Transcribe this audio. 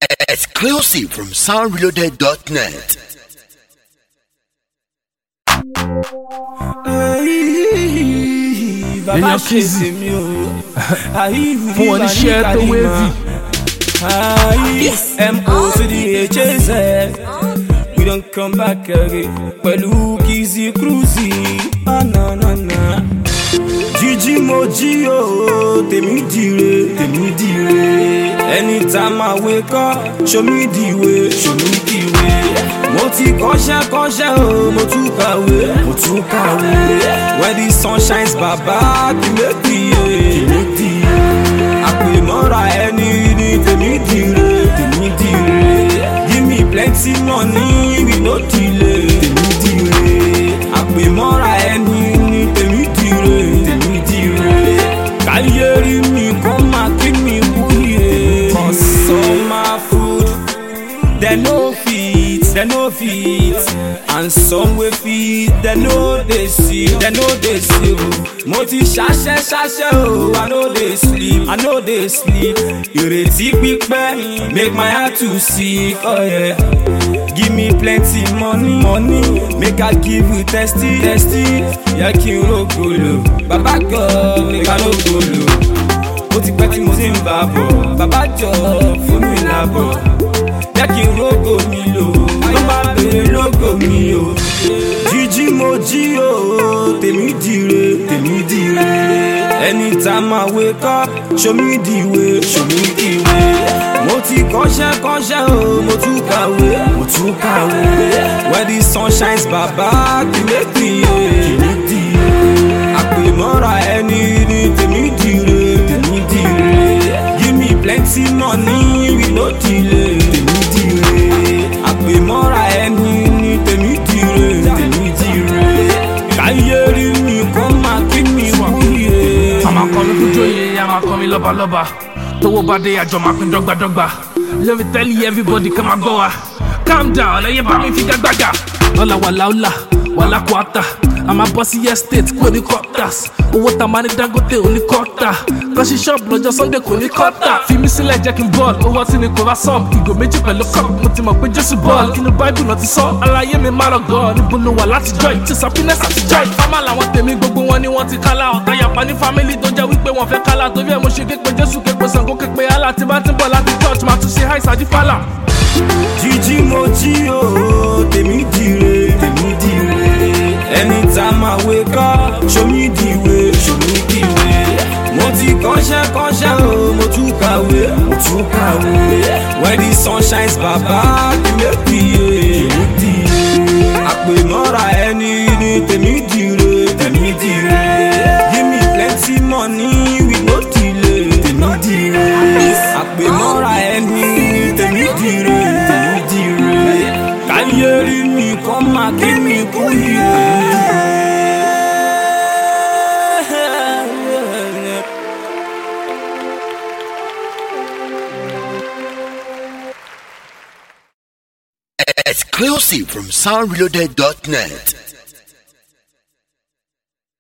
Exclusive from soundreloaded.net. èèyàn kìsì fún wọn níṣẹ́ tó wéèvì. mo to the hz we don come back again pẹ̀lú kìsì cruise ananana. jíjí mo jí o tèmi dire tèmi dire anytime I wake up show me the way show me the way mo ti kọ́ṣẹ́ kọ́ṣẹ́ o mo tún kàwé mo tún kàwé when the sun shines bàbá kìlẹ̀kìyè kìlẹ̀kìyè àpèmọ́ra ẹni ní tèmi dire tèmi dire give me plenty money we no delay tèmi dire àpèmọ́ra ẹni ní tèmi dire tèmi dire káyé rí mi kó máa kí mi wúyè consumer food dem no fit dem no fit and some wey fit dem no dey see dem no dey see o mo ti ṣaṣẹ ṣaṣẹ o i no dey sleep i no dey sleep ìrètí pípẹ́ make my heart to sick oh yeah. give me plenty money money make i give you testy testy yẹ kí n rògbòlò bàbá god make i no gbòlò ó ti pẹ́ tí mo ti ń bá bọ̀ bàbá jọ fún mi lábọ̀ jẹ́ kí n rógò mi lò ló bá bèrè lógò mi o. jíjí mo jí o tèmi dire tèmi dire anytime I wake up show me the way show me the way. mo ti kọ́ṣẹ́ kọ́ṣẹ́ o mo tún kàwé mo tún kàwé when the sun shines bàbá kìlẹ̀kìyè kìlẹ̀kìyè àpèmọ́ra ẹni ní tèmi dire tèmi dire give me plenty money we no delay tèmi dire àpèmọ́ra ẹni ní tèmi dire tèmi dire káyé rí mi kó máa kí mi wúyè. àmà kọ́ mi kú jóye àmà kọ́ mi lọ́balọ́ba tówó bá dé àjọ máa pín dọ́gbadọ́gba let me tell you everybody kẹ́ máa gbọ́ wa calm down ẹ̀yẹ bá mi fi gbàgbàgà ọ̀là wàlà ọ̀là wàlà kwata àmà bọ́ sí estate kò ní quarters owó tá a máa ní dangote ò ní kọ́tà kọ́sí ṣọ́ọ̀bù lọ́jọ́ sunday kò ní kọ́tà fi mí sílẹ̀ jẹ́ kí n bọ́ọ̀lù owó ọtí ni kò bá sọ́ọ̀bù ìgò méjì pẹ̀lú cup mo ti mọ̀ pé jésù bọ́ọ̀lù kí ni báìbù náà ti sọ aláyé mi má lọ́gọ́ níbo ló wà láti joy ti happiness àti joy fámà làwọn tèmi gbogbo wọn ni wọ́n ti kálá ọ̀tá yàpá ní family tó jẹ́ wípé wọ́n fẹ́ kálá torí ẹ̀ mo ṣe képe jésù képe sango képe allah tí bá ti ń bọ̀ láti church máa tún ṣe hi sadi fàlà. jíjí mo jí o tèmi dire tèmi dire anytime I wake up show me the way show me the way mo ti kọ́ṣẹ́ kọ́ṣẹ́ o mo tún kàwé mo tún kàwé when the sun shines bàbá kìlẹ̀kìyè kìlẹ̀kìyè àpèmọ́ra ẹni ní tèmi dire tèmi dire give me plenty money we no delay tèmi dire àpèmọ́ra ẹni ní tèmi dire tèmi dire káyé rí mi kọ́ máa kí mi kú yìí. Exclusive from soundreloaded.net.